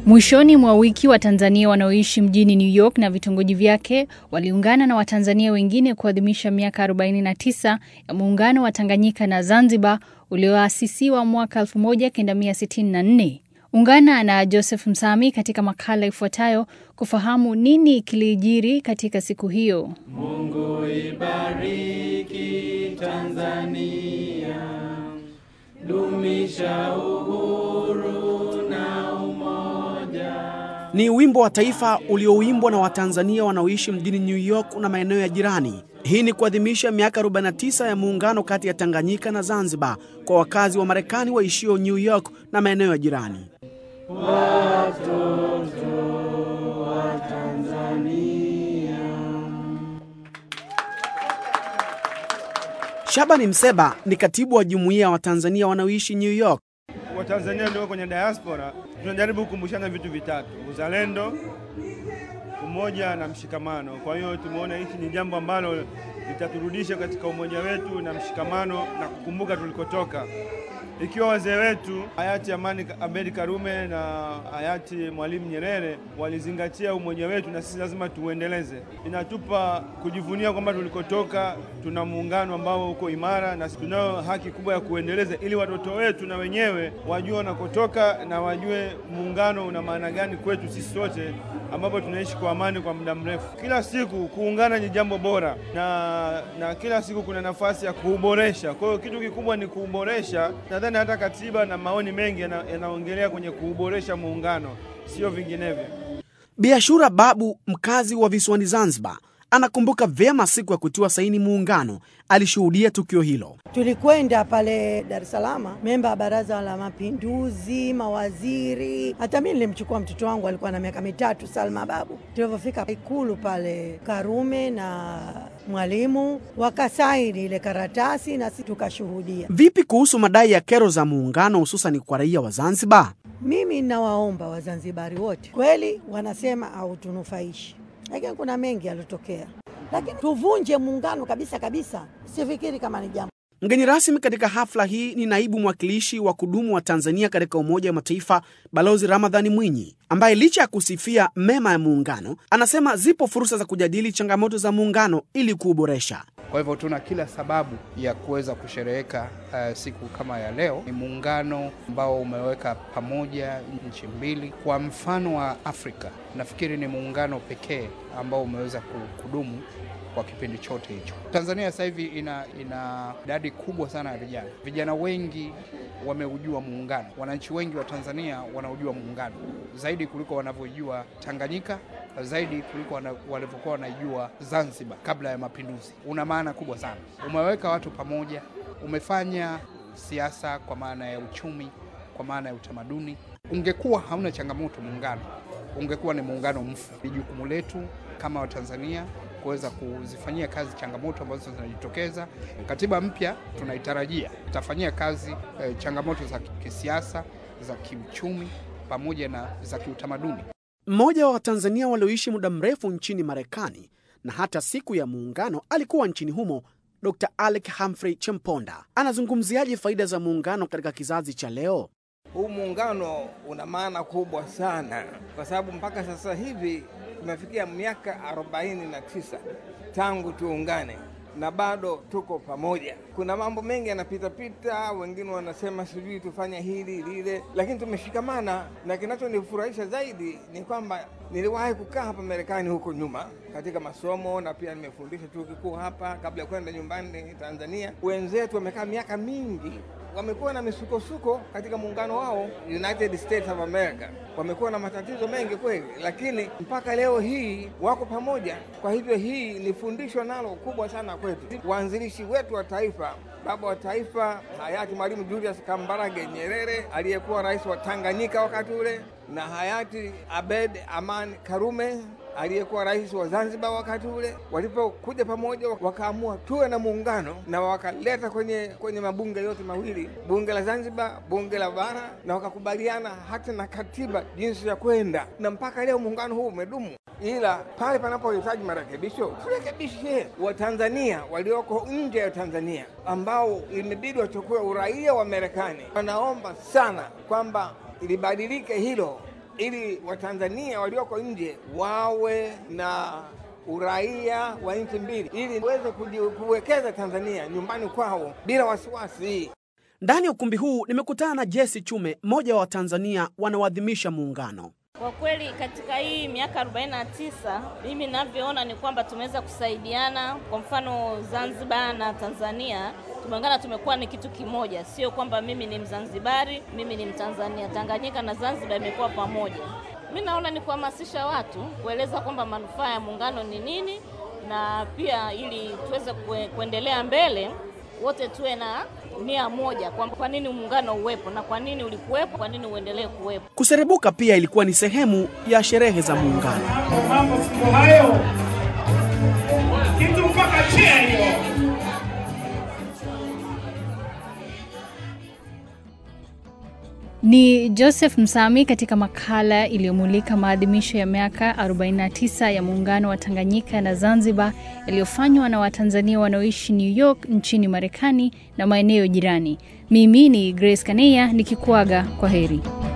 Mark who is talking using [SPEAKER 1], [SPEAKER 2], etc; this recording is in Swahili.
[SPEAKER 1] Mwishoni mwa wiki Watanzania wanaoishi mjini New York na vitongoji vyake waliungana na Watanzania wengine kuadhimisha miaka 49 ya muungano wa Tanganyika na Zanzibar ulioasisiwa mwaka 1964. Ungana na Joseph Msami katika makala ifuatayo kufahamu nini kilijiri katika siku hiyo.
[SPEAKER 2] Mungu ibariki Tanzania, dumisha uhuru na umoja.
[SPEAKER 3] Ni wimbo wa taifa uliouimbwa na Watanzania wanaoishi mjini New York na maeneo ya jirani. Hii ni kuadhimisha miaka 49 ya muungano kati ya Tanganyika na Zanzibar kwa wakazi wa Marekani waishio New York na maeneo ya jirani.
[SPEAKER 2] Watoto wa Tanzania.
[SPEAKER 3] Shabani Mseba ni katibu wa jumuiya ya Watanzania wanaoishi New York.
[SPEAKER 4] Watanzania ndio kwenye diaspora, tunajaribu kukumbushana vitu vitatu: uzalendo, umoja na mshikamano. Kwa hiyo tumeona hichi ni jambo ambalo litaturudisha katika umoja wetu na mshikamano na kukumbuka tulikotoka. Ikiwa wazee wetu hayati Amani Abedi Karume na hayati Mwalimu Nyerere walizingatia umoja wetu, na sisi lazima tuuendeleze. Inatupa kujivunia kwamba tulikotoka tuna muungano ambao uko imara, na tunayo haki kubwa ya kuendeleza, ili watoto wetu na wenyewe wajue wanakotoka na wajue muungano una maana gani kwetu sisi sote, ambapo tunaishi kwa amani kwa muda mrefu. Kila siku kuungana ni jambo bora, na, na kila siku kuna nafasi ya kuuboresha. Kwa hiyo kitu kikubwa ni kuuboresha. Nadhani hata katiba na maoni mengi yana- yanaongelea kwenye kuuboresha muungano, sio vinginevyo.
[SPEAKER 3] Biashura Babu, mkazi wa visiwani Zanzibar, anakumbuka vyema siku ya kutiwa saini muungano. Alishuhudia tukio hilo.
[SPEAKER 5] Tulikwenda pale Dar es Salaam, memba wa Baraza la Mapinduzi, mawaziri. Hata mimi nilimchukua mtoto wangu, alikuwa na miaka mitatu, Salma Babu. Tulivyofika Ikulu pale, Karume na Mwalimu wakasaini ile karatasi na sisi tukashuhudia.
[SPEAKER 3] Vipi kuhusu madai ya kero za muungano, hususan kwa raia wa Zanzibar?
[SPEAKER 5] Mimi nawaomba Wazanzibari wote, kweli wanasema hautunufaishi, lakini kuna mengi yaliyotokea, lakini tuvunje muungano kabisa kabisa, sifikiri kama ni jambo
[SPEAKER 3] Mgeni rasmi katika hafla hii ni naibu mwakilishi wa kudumu wa Tanzania katika Umoja wa Mataifa, Balozi Ramadhani Mwinyi, ambaye licha ya kusifia mema ya muungano, anasema zipo fursa za kujadili changamoto za muungano ili kuuboresha.
[SPEAKER 6] Kwa hivyo tuna kila sababu ya kuweza kushereheka uh, siku kama ya leo. Ni muungano ambao umeweka pamoja nchi mbili. Kwa mfano wa Afrika, nafikiri ni muungano pekee ambao umeweza ku- kudumu kwa kipindi chote hicho. Tanzania sasa hivi ina ina idadi kubwa sana ya vijana. Vijana wengi wameujua muungano. Wananchi wengi wa Tanzania wanaujua muungano zaidi kuliko wanavyojua Tanganyika, zaidi kuliko wana- walivyokuwa wanaijua Zanzibar kabla ya mapinduzi. Una maana kubwa sana, umeweka watu pamoja, umefanya siasa kwa maana ya uchumi, kwa maana ya utamaduni. Ungekuwa hauna changamoto muungano, ungekuwa ni muungano mfu. Ni jukumu letu kama Watanzania kuweza kuzifanyia kazi changamoto ambazo zinajitokeza. Katiba mpya tunaitarajia itafanyia kazi eh, changamoto za kisiasa, za kiuchumi pamoja na za kiutamaduni.
[SPEAKER 3] Mmoja wa Watanzania walioishi muda mrefu nchini Marekani na hata siku ya muungano alikuwa nchini humo, Dr Alec Humphrey Chemponda anazungumziaje faida za muungano katika kizazi cha leo?
[SPEAKER 7] Huu muungano una maana kubwa sana, kwa sababu mpaka sasa hivi tumefikia miaka 49 tangu tuungane na bado tuko pamoja. Kuna mambo mengi yanapitapita, wengine wanasema sijui tufanye hili lile, lakini tumeshikamana, na kinachonifurahisha zaidi ni kwamba niliwahi kukaa hapa Marekani huko nyuma katika masomo na pia nimefundisha chuo kikuu hapa kabla ya kwenda nyumbani Tanzania. Wenzetu wamekaa miaka mingi wamekuwa na misukosuko katika muungano wao United States of America, wamekuwa na matatizo mengi kweli, lakini mpaka leo hii wako pamoja. Kwa hivyo hii ni fundisho nalo kubwa sana kwetu. Waanzilishi wetu wa taifa, baba wa taifa hayati Mwalimu Julius Kambarage Nyerere aliyekuwa rais wa Tanganyika wakati ule, na hayati Abed Aman Karume aliyekuwa rais wa Zanzibar wakati ule, walipokuja pamoja wakaamua tuwe na muungano na wakaleta kwenye kwenye mabunge yote mawili, bunge la Zanzibar, bunge la bara, na wakakubaliana hata na katiba jinsi ya kwenda, na mpaka leo muungano huu umedumu. Ila pale panapohitaji marekebisho turekebishe. Watanzania walioko nje ya Tanzania ambao imebidi wachukue uraia wa Marekani, wanaomba sana kwamba libadilike hilo ili Watanzania walioko nje wawe na uraia wa nchi mbili, ili waweze kuji- kuwekeza Tanzania nyumbani kwao bila wasiwasi.
[SPEAKER 3] Ndani ya ukumbi huu nimekutana na Jesse Chume, mmoja wa Watanzania wanaoadhimisha muungano.
[SPEAKER 8] Kwa kweli katika hii miaka 49 mimi ninavyoona ni kwamba tumeweza kusaidiana. Kwa mfano Zanzibar na Tanzania tumeungana, tumekuwa ni kitu kimoja, sio kwamba mimi ni Mzanzibari, mimi ni Mtanzania. Tanganyika na Zanzibar imekuwa pamoja. Mi naona ni kuhamasisha watu kueleza kwamba manufaa ya muungano ni nini, na pia ili tuweze kue, kuendelea mbele wote tuwe na nia moja kwamba kwa nini muungano uwepo na kwa nini ulikuwepo, kwa nini uendelee kuwepo.
[SPEAKER 3] Kuserebuka pia ilikuwa ni sehemu ya sherehe za muungano.
[SPEAKER 2] mambo siku hayo kitu mpaka chia hiyo
[SPEAKER 1] Ni Joseph Msami katika makala iliyomulika maadhimisho ya miaka 49 ya muungano wa Tanganyika na Zanzibar yaliyofanywa na Watanzania wanaoishi New York nchini Marekani na maeneo jirani. Mimi ni Grace Kaneya nikikuaga kwa heri.